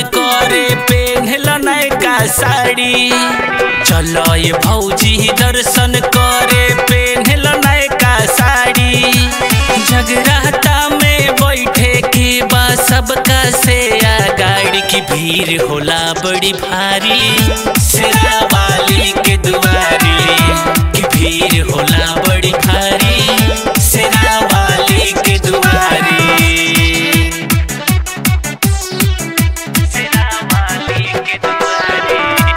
करे पेन्हल नयका साड़ी चलो ये भौजी दर्शन करे पेन्हल नयका साड़ी जगराता में बैठे के बा सबका से आ गाड़ी की भीड़ होला बड़ी भारी शेरा वाली के दुआरी की भीड़ होला बड़ी भारी शेरा वाली के दुआरी शेरा वाली के दुआरी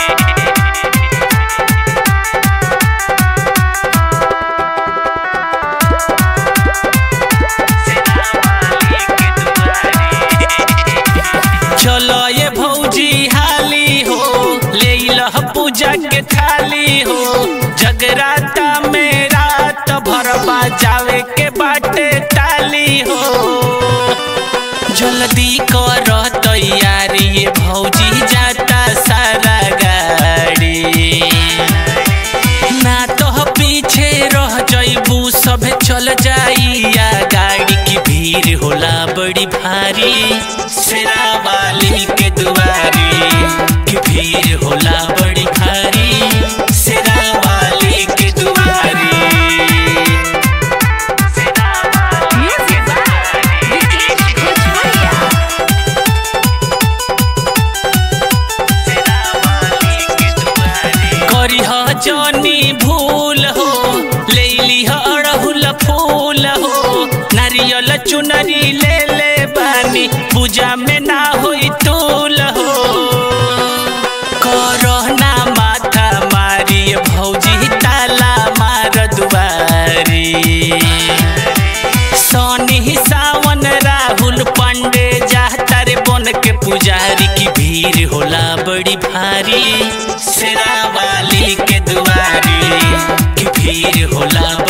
चलो ये भौजी हाली हो ले लह पूजा के थाली हो जगराता में रात भर बजावे के बाटे ताली हो जल्दी कर तैयारी ये भौजी जाता सारा गाड़ी ना तो पीछे रह जइबू सब चल जाइया गाड़ी की भीड़ होला बड़ी भारी शेरा वाली के दुआरी की भीड़ होला बड़ी भारी शेरा वाली के दुआरी शेरा वाली के दुआरी करिह जनी भूल हो ले लिह अड़हुल फूल हो नारियल चुनरी ले ले बानी पूजा में ना होई तूल हो करहना माथा मारी भौजी ताला मार दुआरी सोनी सावन राहुल पांडे जाता रे बन के पुजारी की भीड़ होला बड़ी भारी शेरा वाली के दुआरी की भीड़ होला